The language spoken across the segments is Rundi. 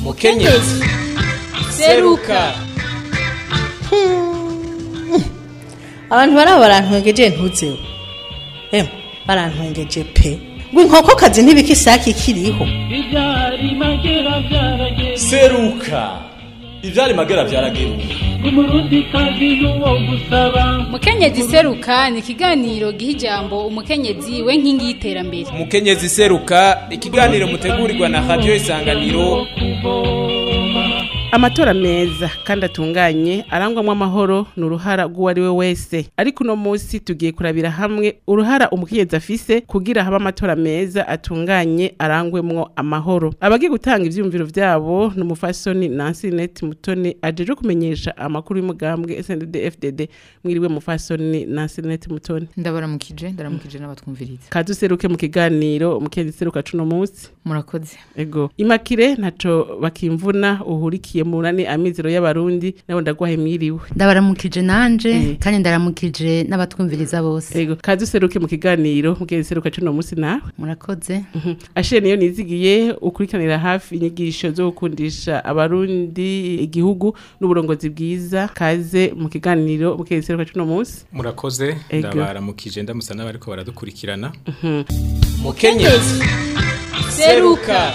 mukenyezi seruka abantu baraba barantwengeje ntuzeho emwe barantwengeje pe ngo inkokokazi ntibika isake ikiriho Ibyari magera byarageze seruka ivyari magera vyarageruka umurundi kazi n'uwo gusaba mukenyezi seruka ni ikiganiro giha ijambo umukenyezi we nkingi y'iterambere mukenyezi seruka ikiganiro mutegurirwa na radio isanganiro amatora meza kandi atunganye arangwamwo amahoro ni uruhara rw'uwari we wese ariko uno munsi tugiye kurabira hamwe uruhara umukenyezi afise kugira habe amatora meza atunganye arangwemwo amahoro abagiye gutanga ivyiyumviro vyabo ni umufasoni nansi net mutoni ajeje kumenyesha amakuru y'umugambwe sndd fdd mwiriwe mufasoni nansi net mutoni ndabaramukije ndaramukije n'abatwumviriza kaduseruke mu kiganiro umukenyezi seruka cuno munsi murakoze ego imakire ntaco bakimvuna uhurikiye mu nani amizero y'abarundi nabo ndagwahe mwiriwe ndabaramukije nanje Eh. kandi ndaramukije n'abatwumviriza bose ego kaduseruke mu kiganiro mukenyezi seruka cuno munsi nawe murakoze Mhm. ashe niyo nizigiye ukurikiranira hafi inyigisho zo gukundisha abarundi igihugu n'uburongozi bwiza kaze mu kiganiro mukenyezi seruka cuno munsi murakoze Ego. ndabaramukije ndamusa n'abariko baradukurikirana mukenyezi seruka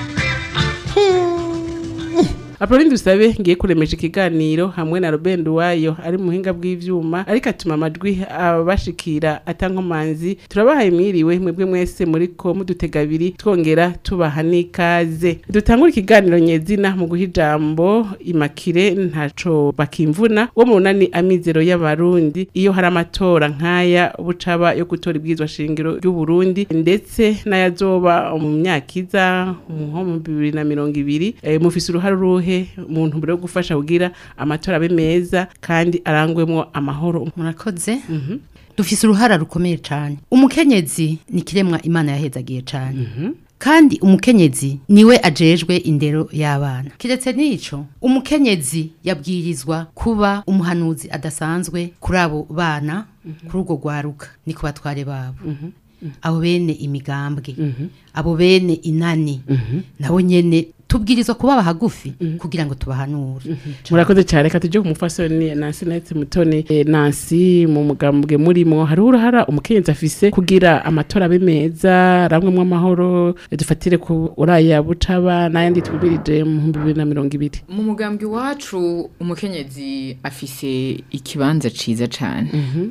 Apolline dusabe ngiye kuremesha ikiganiro hamwe na Robert Wayo ari mu buhinga bw'ivyuma ariko atuma amajwi abashikira atankomanzi turabahaye mwiriwe mwebwe mwese muriko mudutega abiri twongera tubaha n'ikaze dutangura ikiganiro nyezina mu guha ijambo imakire ntaco bakimvuna wo mu nani amizero y'abarundi iyo hari amatora nk'aya bucaba yo gutora ibwirizwa shingiro ry'u Burundi ndetse n'ayazoba mu myaka iza nko mu bibiri na mirongo ibiri eh, mufise uruhare uruhe mu ntumbero yo gufasha kugira amatora abe meza kandi arangwemwo amahoro murakoze dufise uruhara rukomeye cyane umukenyezi ni kiremwa imana yahezagiye cyane kandi umukenyezi niwe ajejwe indero y'abana kiretse n'ico umukenyezi yabwirizwa kuba umuhanuzi adasanzwe kuri abo bana kuri urwo rwaruka ni ku batware babo abo bene imigambwe abo bene inani nabo nyene tubwirizwa kubaba hagufi kugira ngo tubahanure murakoze cyane reka tujye ku mufasoni Nancy Nete Mutoni Eh, Nancy mu mugambwe murimo hariho uruhara umukenyezi afise kugira amatora abe meza aramwemwo amahoro eh, dufatire ku uraya bucaba n'ayandi twibirije mu bihumbi bibiri na mirongo ibiri mu mugambi wacu umukenyezi afise ikibanza ciza cane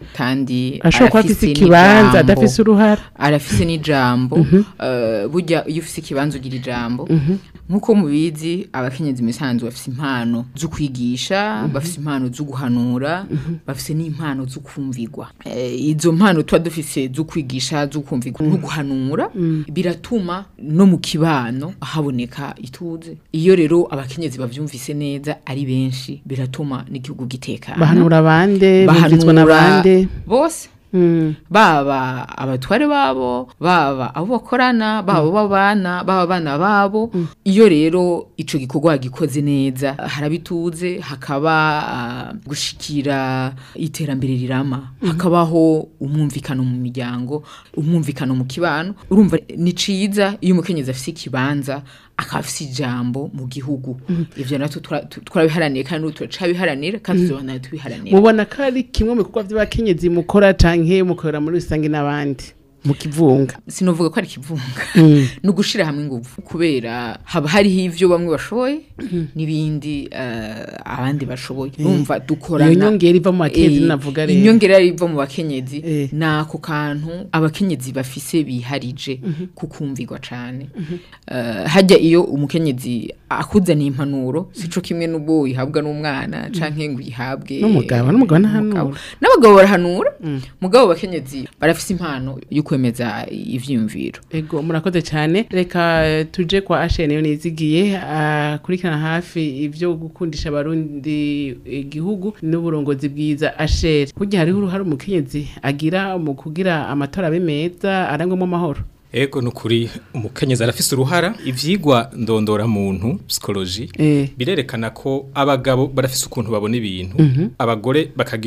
kandi ashobora kuba afise arafise ikibanza n'ijambo. adafise uruhara arafise n'ijambo eh, burya iyo ufise ikibanza ugira ijambo nk'uko mubizi abakenyezi misanzu bafise impano zo kwigisha bafise impano zo guhanura bafise n'impano zo kumvigwa Eh, izo mpano tuba dufise zo kwigisha zo kumvigwa no guhanura biratuma no mu kibano haboneka ituze iyo rero abakenyezi bavyumvise neza ari benshi biratuma n'igihugu gitekana bahanura abande bumvizwa n'abande bose Mm. baba abatware babo baba abo bakorana baba abo babana baba abana babo iyo rero ico gikorwa gikoze neza harabituze hakaba ah, gushikira iterambere rirama hakabaho umwumvikano mu miryango umwumvikano mu kibano urumva ni ciza iyo umukenyezi afise ikibanza akaba afise ijambo mu gihugu ivyo natwe tura- tu- turabiharaniye kandi n'ubu turacabiharanira kandi tuzobandanya tubiharanira mubona ko ari kimwe mu bikorwa by'abakenyezi mukora canke mukorera muri rusange n'abandi mu kivunga sinovuga ko ari ikivunga ni ugushira hamwe ingufu kubera haba hariho ivyo bamwe bashoboye n'ibindi eh, abandi bashoboye urumva dukorana iyo nyongera iva mu bakenyezi Eh, navuga rero inyongera iva mu bakenyezi Eh. ni ako kantu abakenyezi bafise biharije kukumvirwa cane Eh, hajya iyo umukenyezi akuzaniye impanuro sico kimwe n'ubwo uyihabwa n'umwana canke ngo uyihabwe N'umugabo, n'umugabo ntahanura. umugabo. n'abagabo barahanura mugabo abakenyezi barafise impano yo kwemeza ivyiyumviro Ego murakoze cyane reka eh, tuje kwa Ashene yo nizigiye akurikirana hafi ivyo gukundisha abarundi igihugu n'uburongozi bwiza Ashere kugira hariho uruhare umukenyezi agira mu kugira amatora abe meza arangwemo amahoro ego nukuri umukenyezi arafise uruhara ivyigwa ndondora muntu psychologie Eh. birerekana ko abagabo barafise ukuntu babona ibintu abagore bakagira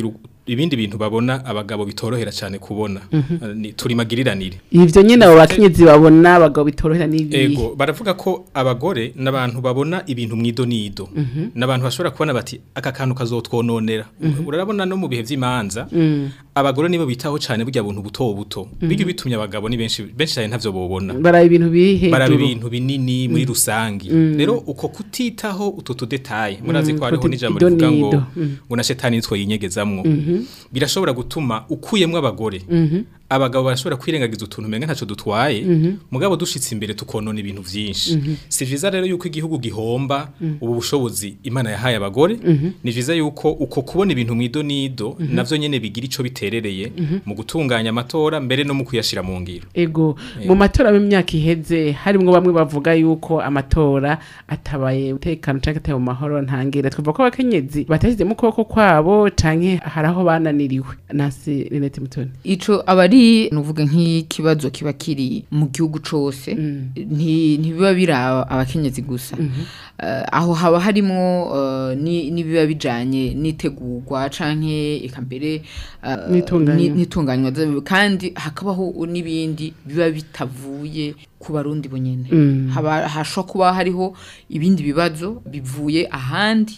ibindi bintu babona abagabo bitorohera cyane kubona Eh, ni- turi magiriranire ivyo nyene abo bakenyezi babona abagabo bitorohera n'ibi Ego baravuga ko abagore n'abantu babona ibintu mwido nido n'abantu bashobora kubona bati aka kantu kazotwononera urabona no mu bihe vy'imanza abagore nibo bitaho cyane burya buntu buto buto bijya bitumye abagabo ni benshi benshi cyane ntavyo bobona baraba ibintu biri baraba hejuru ibintu binini muri rusangi rero uko kutitaho utu tudetaye murazi ko hariho kuti- n'ijambo ido rivuga ngo n'ido. Mm. ngo na shetani nitwo yinyegezamwo birashobora gutuma ukuyemwo abagore abagabo barashobora kwirengagiza utuntu umenga ntaco dutwaye mugabo dushitse imbere tukonona ibintu vyinshi si vyiza rero yuko igihugu gihomba ubu bushobozi imana yahaye abagore ni vyiza yuko uko kubona ibintu mwido nido navyo nyene bigira ico biterereye mu gutunganya amatora mbere no mu kuyashira mu ngiro ego mu matora y'imyaka iheze harimwo bamwe bavuga yuko amatora atabaye umutekano canke ataye mu mahoro ntangira twavuga ko abakenyezi batashizemo ukuboko kwabo canke hari aho bananiriwe nasi Renete Mutoni ico aba ari nuvuga nk'ikibazo kiba kiri mu gihugu cose nti- ntibiba biraba abakenyezi gusa Eh, aho haba harimo eh, ni- n'ibiba bijanye n'itegurwa canke eka mbere eh, N'itunganywa. ni- n'itunganywa zayo, kandi hakabaho n'ibindi biba bitavuye ku barundi bonyene haba hashobora kuba hariho ibindi bibazo bivuye ahandi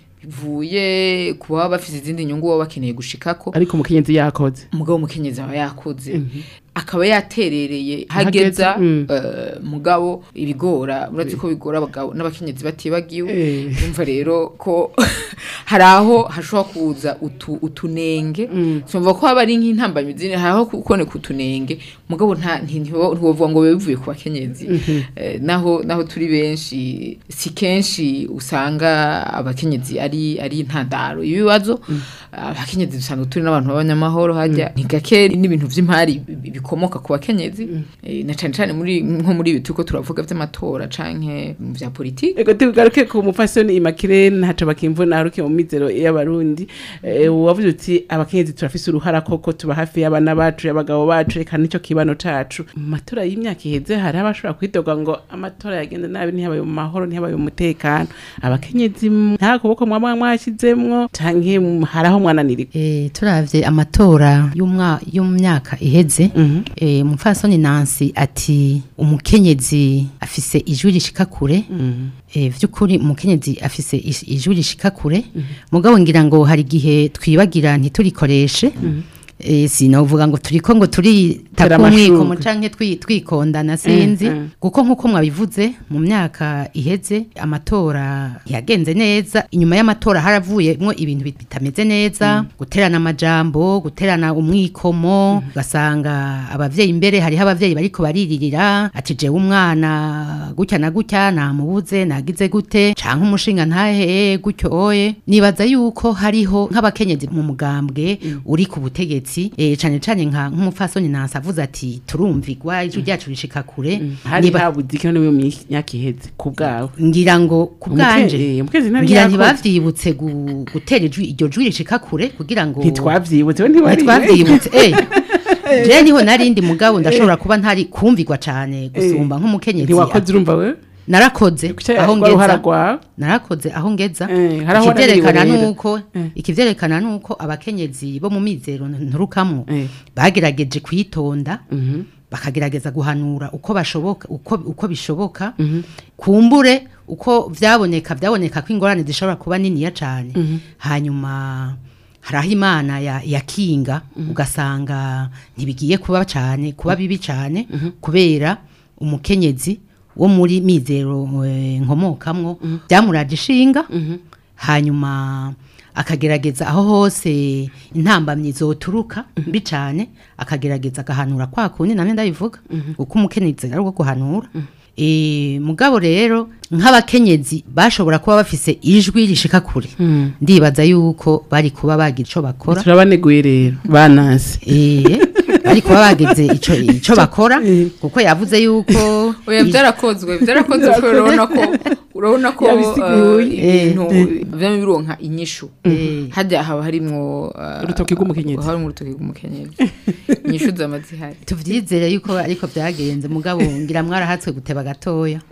bivuye ku baba bafite izindi nyungu baba bakeneye gushikako ariko umukenyezi yakoze umugabo umukenyezi aba yakoze akaba yaterereye Hageze, hageza mm. eh, mugabo ibigora uretse ko bigora abagabo n'abakenyezi batibagiwe Eh. umva rero ko hari aho hashobora kuza utu, utunenge tumva ko haba ari nk'intambamyi zine hari aho kuboneka utunenge mugabo nta nti- ntiwo- ntiwovuga ngo biba bivuye ku bakenyezi Eh, naho naho turi benshi si kenshi usanga abakenyezi ari ari intandaro y'ibibazo abakenyezi dusanga turi n'abantu b'abanyamahoro hajya ni gake n'ibintu vy'impari bi- bikomoka ku bakenyezi Eh, na cane cane muri nko muri ibi turiko turavuga vy'amatora canke mu vya politiki ego tugaruke ku mufasoni imakire ntaco bakimvuna haruke mu mizero y'abarundi Eh, wavuze uti abakenyezi turafise uruhara koko tuba hafi y'abana bacu y'abagabo bacu eka nico kibano cacu mu matora y'imyaka iheze hari abashobora kwidoga ngo amatora yagenda nabi ntihabaye mu mahoro ntihabaye mu mutekano abakenyezi m- nta kuboko mwaba mwashizemwo canke m- hari aho mwananirika E, turavye amatora y'umwa yo mu myaka iheze e, umupfasoni Nancy ati umukenyezi afise ijwi rishika kure e, vy'ukuri umukenyezi afise is- ijwi rishika kure mugabo ngira ngo hari igihe twibagira ntiturikoreshe E, sinovuga ngo turiko ngo turita Tera kumwikomo amashurwe. canke twi- twikondana sinzi Mm, mm. kuko nkuko mwabivuze mu myaka iheze amatora yagenze neza inyuma y'amatora haravuyemwo ibintu bit- bitameze neza guterana amajambo guterana umwikomo ugasanga abavyeyi imbere hariho abavyeyi bariko bariririra ati jewe umwana gutya na gutya namubuze nagize gute canke umushinga ntahe gutyo oye nibaza yuko hariho nk'abakenyezi mu mugambwe uri ku butegetsi eh, cane cane nka nk'umupfasoni nansi avuze ati turumvigwa ijwi ryacu rishika kure hari Niba- habuze ikino niwe mu myaka iheze ku bwawe ngira ngo ku bwanje Umuke- eh, umukenyezi ntari ngira yakoze. ntibavyibutse gu- gutera ijwi iryo jwi rishika kure kugira ngo ntitwavyibutse we ntiwari ntitwavyibutse eh je niho narindi mugabo ndashobora kuba ntari kumvigwa cane gusumba nk'umukenyezi ntiwakoze urumva we narakoze aho rwa ruhara ngeza rwawe narakoze aho ngeza Eh, hari aho ikivyerekana wananiriwe rero. nuko ikivyerekana nuko abakenyezi bo mu mizero nturukamwo Eh. bagerageje kwitonda bakagerageza guhanura uko bashoboka uko, uko bishoboka kumbure uko vyaboneka vyaboneka ko ingorane zishobora kuba niniya cane hanyuma hari aho imana ya- yakinga ugasanga ntibigiye kuba cane kuba bibi cane kubera umukenyezi wo muri mizero eh, nkomokamwo byamuraje ishinga hanyuma akagerageza aho hose intambamyi zoturuka mbi cane akagerageza agahanura kwa kundi namwe ndabivuga uko umukenyezi ari uko guhanura e, mugabo rero nk'abakenyezi bashobora kuba bafise ijwi rishika kure ndibaza yuko bari kuba bagira ico bakora turabaneguye rero banasi Eh, ariko baba bageze ico ico bakora kuko yavuze yuko oya byarakozwe byarakozwe kuko urabona ko urabona ko Yabisiguye. eh, ibintu vyama bironka inyishu hajya haba harimwo eh, Urutoki rw'umukenyezi. harimwo urutoki rw'umukenyezi inyishu zama zihari tuvyizere yuko ariko byagenze mugabo ngira mwarahatswe guteba gatoya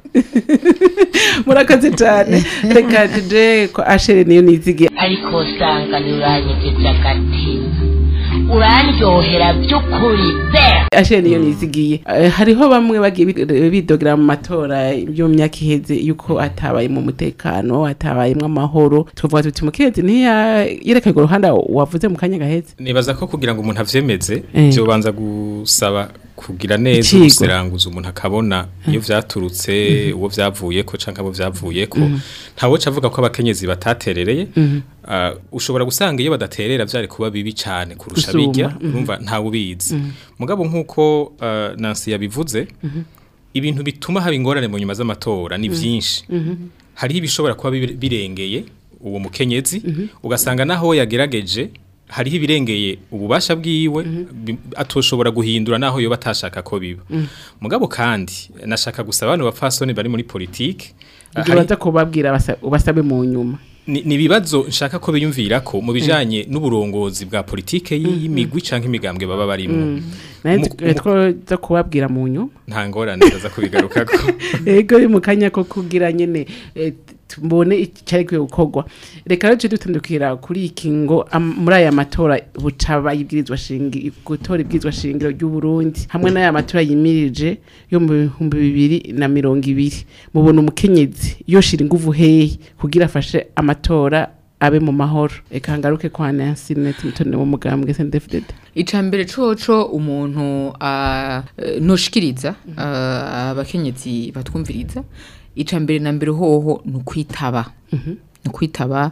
murakoze cyane reka tuje ko ashere niyo nizigiye ariko usanga ntiuranyegeje agatima urandyohera by'ukuri be ashere niyo nizigiye Eh, hariho bamwe bagiye bi- bidogera mu matora yo mu myaka iheze yuko atabayemo umutekano atabayemo amahoro tuvuga tuti mukenzi ntiyerekanye uruhande wavuze mu kanya gaheze nibaza ko kugira ngo umuntu avyemeze Eh. byobanza gusaba kugira neza Icigwa. guseranguza umuntu akabona iyo vyaturutse uwo vyavuyeko canke abo vyavuyeko ntawe avuga ko abakenyezi bataterereye Ah, ushobora gusanga iyo badaterera vyari kuba bibi cane kurusha Gusumba, bijya mhm. urumva ntawe ubizi mugabo nk'uko ah, Nancy yabivuze ibintu bituma haba ingorane mu nyuma z'amatora ni vyinshi hariho ibishobora kuba bire- birengeye uwo mukenyezi ugasanga naho yagerageje hariho ibirengeye ububasha bwiwe bi- atoshobora guhindura naho yoba atashaka ko biba mugabo kandi nashaka gusaba abantu bapfasoni bari muri politike ah, ibyo hari- baza kubabwira basa- ubasabe mu nyuma ni ni ibibazo nshaka ko biyumvira ko mu bijanye n'uburongozi bwa politike y- y'imigwi canke imigambwe baba barimo naye Mu- mu- twoza kubabwira mu nyuma nta ngorane ndaza kubigarukako ego uri mu kanya ko kugira nyene eh, tubone icyari kwiye gukorwa reka rero tujye dutandukira kuri iki ngo am- muri aya matora bucaba ibwirizwa shingiro gutora ibwirizwa shingiro ry'u Burundi hamwe n'aya matora yimirije yo mu bihumbi bibiri na mirongo ibiri mubona umukenyezi yoshira inguvu hehe kugira afashe amatora abe mu mahoro reka ngaruke kwa Nancy Net mutone wo mugambwe SNDFDD icambere coco umuntu ah, eh, noshikiriza ah, abakenyezi batwumviriza icambere na mbere hoho ni ukwitaba ni ukwitaba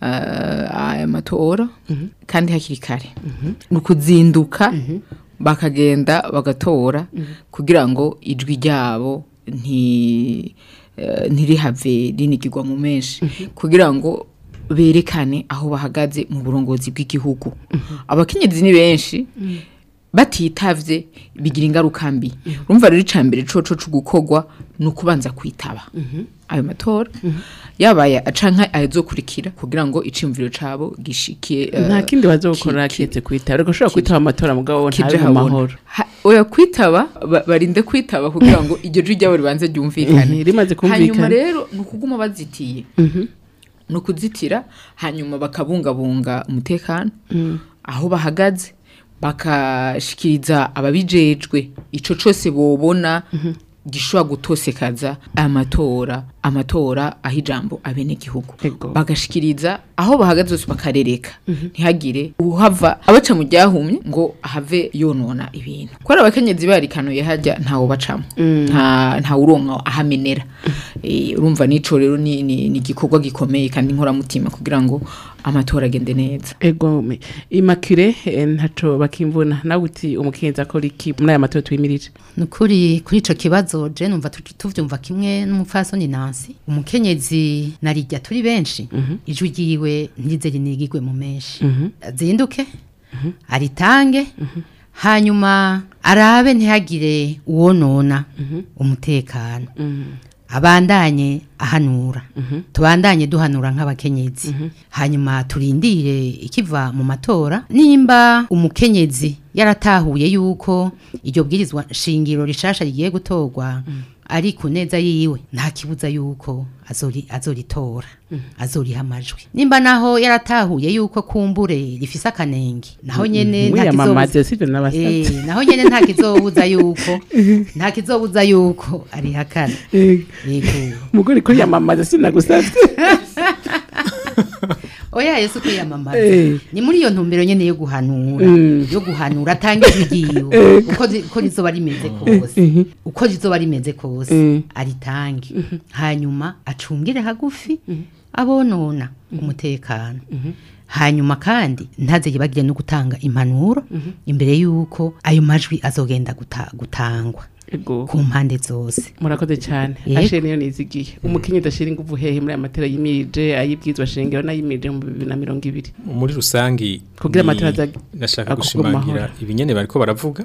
ah, aya matora kandi hakiri kare ni ukuzinduka bakagenda bagatora kugira ngo ijwi ryabo nti eh, ntirihave rinigirwa mu menshi kugira ngo berekane aho bahagaze mu burongozi bw'igihugu abakenyezi ni benshi batitavye bigira ingaruka mbi urumva rero icambere coco co gukorwa ni ukubanza kwitaba ayo matora yabaye acanka azokurikira kugira ngo iciyumviro cabo gishikiye eh, nta kindi bazokora ki- kiretse kwitaba reka ushobora kwitaba amatora mugabo kije ntabe mu habona. mahoro Ha- oya kwitaba ba- barinde kwitaba kugira ngo iryo jwi ryabo ribanze ryumvikane Mhm, rimaze kumvikana. hanyuma rero ni ukuguma bazitiye ni ukuzitira hanyuma bakabungabunga umutekano aho bahagaze bakashikiriza ababijejwe ico cose bobona gishobora gutosekaza amatora amatora aho ijambo abenegihugu Ego. bagashikiriza aho bahagaze hose bakarereka ntihagire uhava abaca mu ryahumye ngo ahave yonona ibintu kubera abakenyezi barikanuye hajya ntawo bacamo nta nta uronka ahamenera Eh, urumva nico rero ni ni ni igikorwa gikomeye kandi inkoramutima kugira ngo amatora agende neza ego me imakire eh, ntaco bakimvuna nawe uti umukenzi akora iki muri aya matora twimirije nukuri kuri ico kibazo je numva tu- tuvyumva kimwe n'umupfasoni Nancy umukenyezi narijya turi benshi ijwi ryiwe ntirize rinigirwe mu menshi azinduke aritange hanyuma arabe ntihagire uwonona umutekano abandanye ahanura tubandanye duhanura nk'abakenyezi hanyuma turindire ikiva mu matora nimba umukenyezi yaratahuye yuko iryo bwirizwa shingiro rishasha rigiye gutorwa ari ku neza yiwe nta kibuza yuko azori azoritora azoriha amajwi nimba naho yaratahuye yuko kumbure rifise akanenge naho nyene nta mwiyamamaze kizobuza- sivyo n'abasabye Eh, naho nyene nta kizobuza yuko nta kizobuza yuko arihakana yego umugore ko yamamaza sinagusabye oya yesu kwiyamamaza Eh. ni muri iyo ntumbero nyene yo guhanura Mm. yo guhanura atanga ijwi ryiwe uko zi- uko rizoba rimeze kose uko rizoba rimeze kose Mm. aritange hanyuma acungire hagufi abonona umutekano hanyuma kandi ntaze yibagire no gutanga impanuro imbere y'uko ayo majwi azogenda guta- gutangwa ego ku mpande zose murakoze cyane Yego. ashe niyo nizigiye umukenyezi ashira inguvu hehe muri aya matera yimirije ayibwizwa shingiro n'ayimirije mu bibiri na mirongo ibiri muri rusangi Kugira ni- amatora aza- nashaka agurwe mu gushimangira mahoro. ibinyene bariko baravuga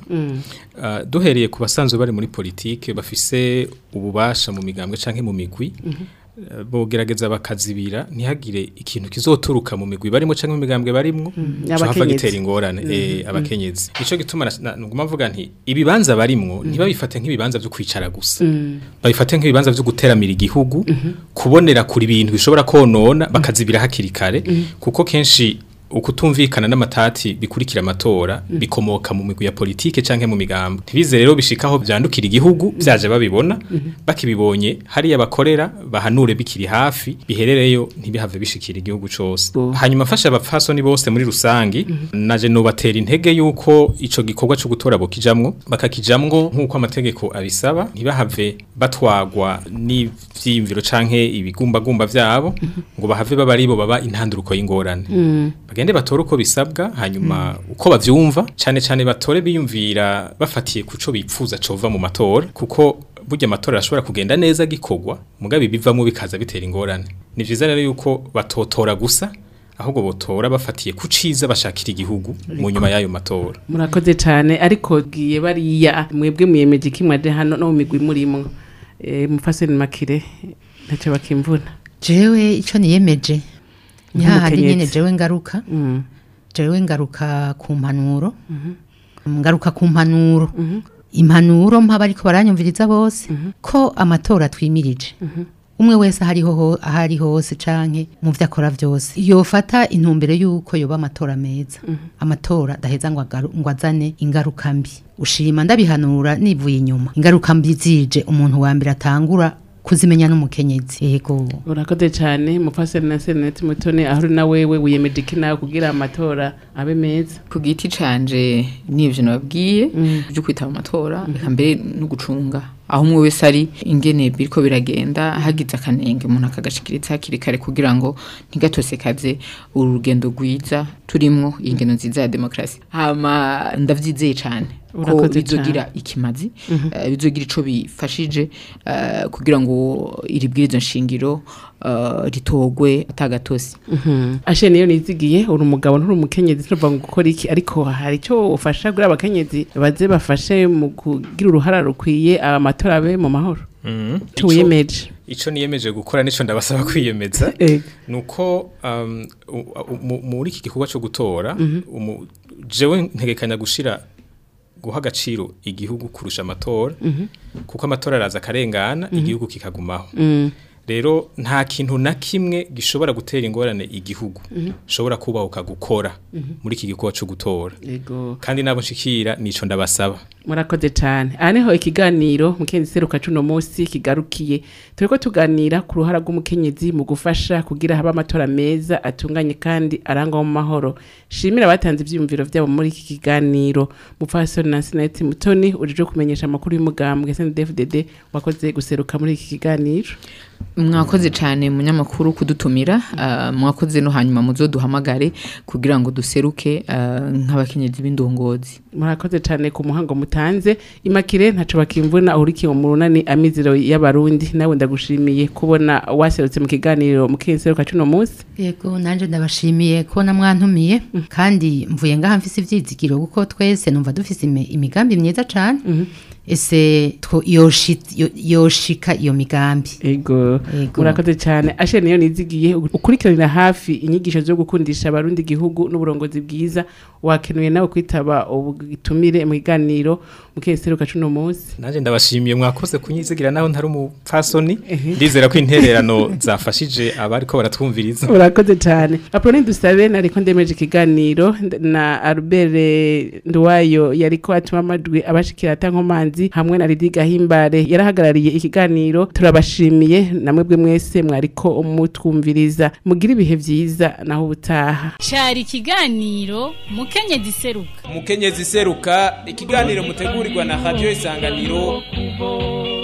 Ah, duhereye ku basanzwe bari muri politike bafise ububasha mu migambwe canke mu migwi eh, bogerageza bakazibira ntihagire ikintu kizoturuka mu migwi barimo canke mu migambwe barimwo cohava Abakenyezi. gitera ingorane eh, abakenyezi nico gituma na- na- nguma mvuga nti ibibanza barimwo ntibabifate nk'ibibanza vyo kwicara gusa babifate nk'ibibanza vyo guteramira igihugu kubonera kuri ibintu bishobora konona bakazibira hakiri kare kuko kenshi ukutumvikana n'amatati bikurikira amatora bikomoka mu migwi ya politike canke mu migambo ntibize rero bishikaho vyandukira igihugu vyaje babibona bakibibonye hariya bakorera bahanure bikiri hafi biherereyo ntibihave bishikira igihugu cose Oh. hanyuma mfasha abapfasoni bose muri rusangi naje nobatera intege yuko ico gikorwa co gutora bokijamwo bakakijamwo nk'uko amategeko abisaba ntibahave batwagwa n'ivyiyumviro canke ibigumbagumba vyabo ngo bahave baba aribo baba intanduruko y'ingorane bagende batore uko bisabwa hanyuma uko bavyumva cane cane batore biyumvira bafatiye kuco bipfuza cova mu matora kuko burya amatora arashobora kugenda neza gikorwa mugabe bivamwo bikaza bitera ingorane ni vyiza rero yuko batotora gusa ahubwo botora bafatiye ku ciza bashakira igihugu mu nyuma y'ayo matora murakoze cyane ariko bwiye bariya mwebwe mwiyemeje kimwaje hano no mu migwi murimwo eh, mufaseni makire ntacyo bakimvuna jewe icyo niyemeje ni hahandi Nk'umukenyezi. nyine jewe ngaruka Mm. jewe ngaruka ku mpanuro ngaruka ku mpanuro impanuro mpaba ariko baranyumviriza bose ko amatora twimirije umwe wese ahariho ho- aho ari hose canke mu vyo akora vyose yofata intumbero y'uko yoba amatora meza amatora adaheza ngo agaru- ngo azane ingaruka mbi ushima ndabihanura nivuye inyuma ingaruka mbi zije umuntu wa mbere atangura kuzimenya n'umukenyezi yego urakoze cyane mufaseni na senete mutone aho uri na wewe wiyemeje iki nawe kugira amatora abe meza ku giti canje n'ivyo nababwiye byo kwitaba amatora reka mbere no gucunga aho umwe wese ari ingene biriko biragenda hagize akanenge umuntu akagashikiritsa hakiri kare kugira ngo ntigatosekaze uru rugendo rwiza turimwo iyi ngendo nziza ya demokarasi hama ndavyizeye cane ko Urakoze bizogira ikimazi eh, bizogira ico bifashije eh, kugira ngo iri bwirizo nshingiro eh, ritogwe atagatosi ashe niyo nizigiye uri umugabo nturi umukenyezi tuvuga ngo gukora iki ariko hari icyo ufasha kuri abakenyezi baze bafashe mu kugira uruhara rukwiye amatora abe mu mahoro icyo wiyemeje ico niyemeje gukora nico ndabasaba kwiyemeza Ego. nuko um, u- u- mu- muri iki gikorwa cyo gutora umu- jewe ntegekanya gushira guha agaciro igihugu kurusha amatora kuko amatora araza akarengana igihugu kikagumaho rero nta kintu na kimwe gishobora gutera ingorane igihugu shobora kubahuka gukora muri iki gikorwa cyo gutora Ego. kandi nabo nshikira nico ndabasaba murakoze cyane aha niho ikiganiro mukenyezi seruka cuno munsi kigarukiye turiko tuganira ku ruhara rw'umukenyezi mu gufasha kugira habe amatora meza atunganye kandi arangwa mu mahoro shimira abatanze ivyiyumviro vyabo muri iki kiganiro mupfasoni na sineti mutoni ujejwe kumenyesha amakuru y'umugambwe snddfdd wakoze guseruka muri iki kiganiro mwakoze cyane munyamakuru kudutumira ah, mwakoze no hanyuma muzoduhamagare kugira ngo duseruke ah, nk'abakenyezi b'indongozi murakoze cyane ku muhango mutanze imakire ntaco bakimvuna uhurikiye mu runani amizero y'abarundi nawe ndagushimiye kubona waserutse mu kiganiro mukenyezi seruka cuno munsi yego nanje ndabashimiye kubona mwantumiye kandi mvuye ngaha mfise ivyizigiro kuko twese numva dufise imi- imigambi myiza cane ese two- yoshi- yo- yoshika iyo migambi Ego. Ego. Murakoze cyane. Ashe niyo nizigiye ukurikiranira hafi inyigisho zo gukundisha abarundi igihugu n'uburongozi bwiza wakenuye nawe kwitaba ubutumire mu kiganiro mukeseruka cuno munsi. Naje ndabashimiye mwakoze kunyizigira naho ntari umupfasoni ndizera ko intererano zafashije abariko baratwumviriza Urakoze cyane. Aproni dusabe nariko ndemeje ikiganiro nd- na Albert Ndwayo yariko atuma amajwi abashikira atankomanzi hamwe na Lidi Gahimbare yarahagarariye ikiganiro turabashimiye namwe bwe mwese mwariko umutwumviriza mugira ibihe vyiza naho ubutaha. cari ikiganiro mukenyezi seruka umukenyezi seruka ikiganiro mutegurirwa na radio isanganiro kubo